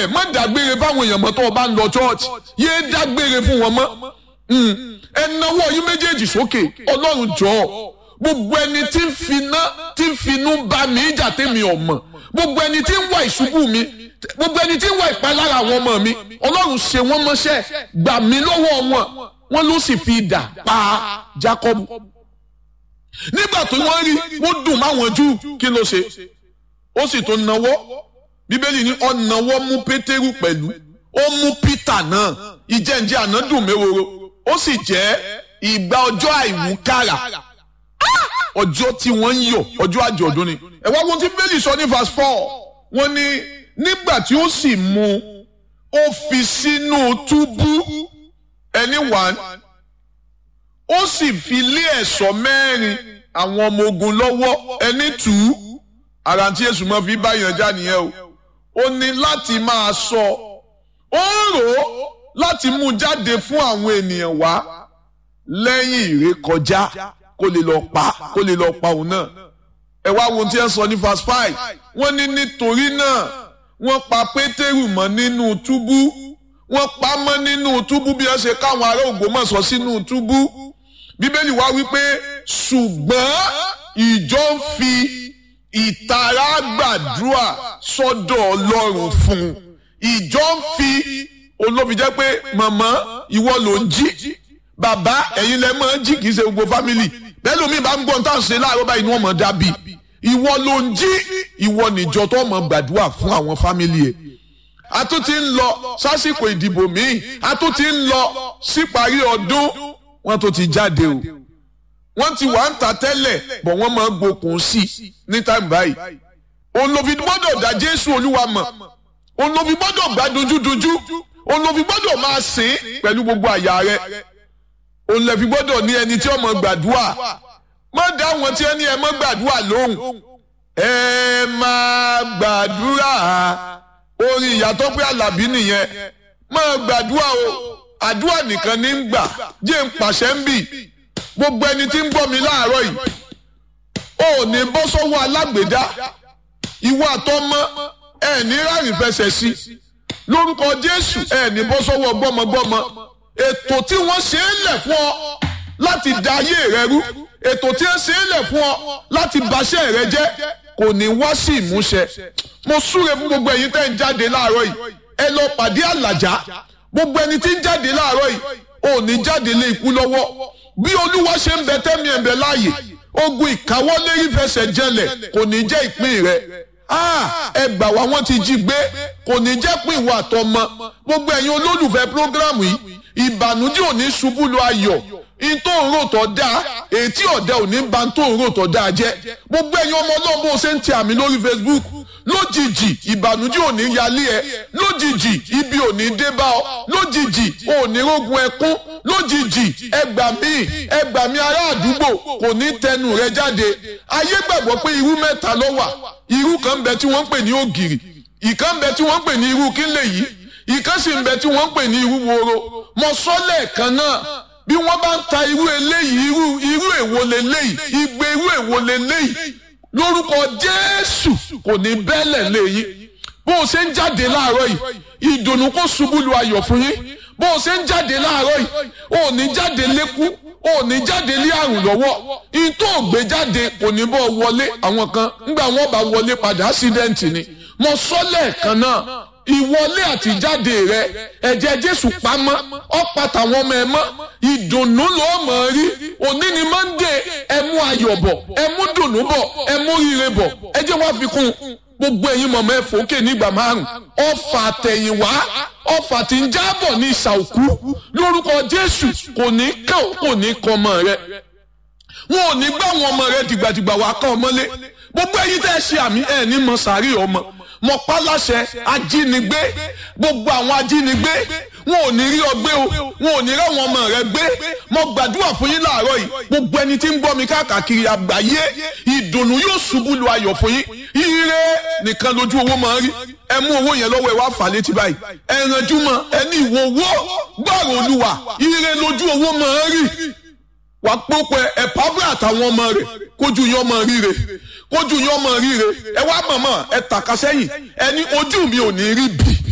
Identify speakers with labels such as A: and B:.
A: ẹ̀ má dágbére fáwọn èèyàn mọ́ tó o bá ń lọ church yéé dágbére fún wọn mọ́ ẹ nawọ́ yín méjèèjì sókè ọlọ́run jọ̀ọ́ gbogbo ẹni tí ń finá tí ń finú bá mi ìjà tèmi ọ̀mọ̀ gbogbo ẹni tí ń wá ìṣubú mi gbogbo ẹni tí ń wá ìpalára àwọn ọmọ mi ọlọ́run ṣe wọ́n mọ́ṣẹ́ gbà mí lọ́wọ́ wọn wọ́n ló sì fi idà pa Jákọ́bù nígbà tó wọ́n rí wọ́n dùn máwọn jù kí ló ṣe ó sì tó nawọ́ bíbélì ní ó nawọ́ mú pétérù pẹ̀lú ó mú pítà náà ìjẹ́njẹ́ àná dùn méwòrò ó sì jẹ́ ìgbà ọjọ́ àìwúkàrà ọjọ́ tí wọ́n ń yọ̀ ọjọ́ àjọ̀dún ni ẹ wá wọn tí bíbélì sọ ní verse four wọ́n ní nígbà tí ó sì mú ó fi sínú túbú ẹni one ó sì fi lé ẹ̀ṣọ́ mẹ́rin àwọn ọmọ ogun lọ́wọ́ ẹni two ara tí èṣù máa fi báyàn já nìyẹn o ó ní láti máa sọ ó rò ó láti mú jáde fún àwọn ènìyàn wá lẹ́yìn ìrékọjá kó lè lọ pa kó lè lọ pa òun náà ẹ wá wo tí ẹ sọ ní verse five wọ́n ní nítorí náà wọ́n pa pétérù mọ́ nínú túbú wọ́n pa mọ́ nínú túbú bí wọ́n ṣe káwọn ará Ògbómọ̀ṣọ́ sínú túbú bíbélì wá wípé ṣùgbọ́n ìjọ ń fi ìtara gbàdúrà sọ́dọ̀ Ọlọ́run fún un ìjọ ń fi olóbi jẹ́ pé màmá ìwọ ló ń jí bàbá ẹ̀yin lẹ máa ń jí kì í ṣe gbogbo fámìlì bẹ́ẹ̀ lómi bá ń gbọ́n tá à ń ṣe láàárọ̀ báyìí ni wọ́n mọ̀ dábì ìwọ ló ń jí ìwọ níjọ tó mọ̀ gbàdúrà fún àwọn fámìlì ẹ̀ a tún ti ń lọ sásìkò ìdìbò míì a tún ti ń lọ síparí ọdún wọ́n tó ti jáde o wọ́n ti wà ń ta tẹ́lẹ̀ bọ̀ wọ́n máa gbókun sí i ní táìmù báyìí olóbi gbọ́dọ̀ dá Jésù Olúwa mọ̀ olóbi gbọ́dọ̀ gbá dojúdojú olóbi gbọ́dọ̀ máa sìn pẹ̀lú gbogbo àyà rẹ̀ olùlẹ̀fi gbọ́dọ̀ ní ẹni tí ó máa gbàdúrà má dá wọn tí ẹni ẹ máa gbàdúrà lóhùn ẹ máa gbàdúrà orin ìyàtọ̀ pé àlàbí nìyẹn máa gbàdúrà o àdúrà nìkan ní ń gbà jẹ́ ń pàṣẹ ń bì gbogbo ẹni tí ń gbọ́ mi láàárọ̀ yìí ò ní bọ́ sọ́wọ́ alágbèdá ìwọ àtọmọ ẹ ní ráàyè fẹsẹ̀ sí lórúkọ Jésù ẹ ní bọ́ sọ́wọ́ gbọ́mọgbọ́mọ ètò tí wọ́n ṣe é lẹ̀ fún ọ láti da ayé rẹ rú ètò tí wọ́n ṣe é lẹ̀ fún ọ láti baṣẹ́ rẹ jẹ́ kò ní wá sí ìmúṣẹ mo súre fún gbogbo ẹ̀yin tẹ́ ń jáde láàárọ̀ yìí ẹ lọ pàdé àlàjá gbogbo ẹni tí ń jáde láàárọ̀ yìí ò ní jáde lé ikú lọ́wọ́ bí olúwa ṣe ń bẹ tẹ́mi ẹ̀ ń bẹ láàyè ogun ìkáwọ́lé ìfẹsẹ̀ jẹlẹ̀ kò ní jẹ́ ìpín rẹ ẹ gbà wá wọ́n ti jí gbé kò ní jẹ́ pín ìwà àtọmọ gbogbo ẹ̀yin olólùfẹ́ prógrámù yìí ìbànújẹ́ ò ní ṣubú lu ayọ̀ in tó ń rò tó dáa ètí ọ̀dẹ ò ní ba tó ń rò tó dáa jẹ́ gbogbo ẹ̀yin ọmọ náà bó ṣe ń tẹ àmì lórí Facebook lójijì ìbànújẹ́ ò ní yálé ẹ lójijì ibi ò ní dé bá ọ lójijì ò ní rógun ẹkún lójijì ẹgbà míì ẹgbà míì ará àdúgbò kò ní tẹnu rẹ jáde ayé gbàgbọ́ pé irú mẹ́ta ló wà irú kan bẹ tí wọ́n ń pè ní ògìrì ìkan bẹ tí wọ́n ń pè ní irú kílẹ̀ yìí ìkan sì ń bẹ tí wọ́n ń pè ní irú woro mọ sọ́lẹ̀ kan náà bí wọ́n bá ń ta irú eléyìí irú irú èwo leléyìí igbe irú èwo leléyìí lórúkọ Jésù kò ní bẹ́lẹ̀ léyìn bó o ṣe ń jáde láàárọ̀ yìí ìdùnnú kó ṣubú lu ayọ̀ fún yín bó o ṣe ń jáde láàárọ̀ yìí ò ní jáde lékú ò ní jáde lé àrùn lọ́wọ́ ìtò ògbé jáde kò ní bọ́ wọlé àwọn kan ńgbà wọn bá wọlé padà ásídẹ́ǹtì ni mo sọ lẹ́ẹ̀kan náà ìwọlé àtijáde rẹ ẹ̀jẹ̀ Jésù pamọ́ ọ̀pá tàwọn ọmọ ẹ mọ́ ìdùnnú ló mọ̀ rí òní ni mọ́ndé ẹ mú ayọ̀ bọ̀ ẹ mú dùnnú bọ̀ ẹ mú rire bọ̀ ẹ jẹ́ wá fi kún un gbogbo ẹ̀yin mọ̀mọ́ ẹ fòókè nígbà márùn ọfà àtẹ̀yìnwá ọfà tí ń jábọ̀ ní ìsà òkú lórúkọ Jésù kò ní kàn kò ní kàn ọmọ rẹ wọn ò ní gbà wọn ọmọ rẹ dìgbàdìgbà wà kàn ọmọlé gbogbo ẹ̀yin tẹ́ ẹ ṣe àmì ẹ ní mọ sàárì ọmọ mọ pálásẹ ajínigbé gbogbo àwọn ajínigbé wọn ò ní rí ọgbẹ́ o wọn ò ní ráwọn ọmọ rẹ gbé mo gbàdúrà fún yín láàárọ̀ yìí gbogbo ẹni tí ń gbọ́ mi káàkiri àgbáyé ìdùnnú yóò ṣubú lu ayọ̀ fún yín ire nìkan lójú owó máa ń rí ẹ mú owó yẹn lọ́wọ́ ẹ wá fà létí báyìí ẹ ranjú mọ́ ẹ ní ìwọ owó gbọ́rọ̀ olúwa ire lójú owó máa ń rí wà pópẹ ẹ pàbẹ àtàwọn ọmọ rẹ kójú yín ọmọ ríre kójú yín ọmọ ríre ẹ wá mọ̀mọ́ ẹ tàka sẹ́yìn ẹ ní ojú mi ò ní rí bì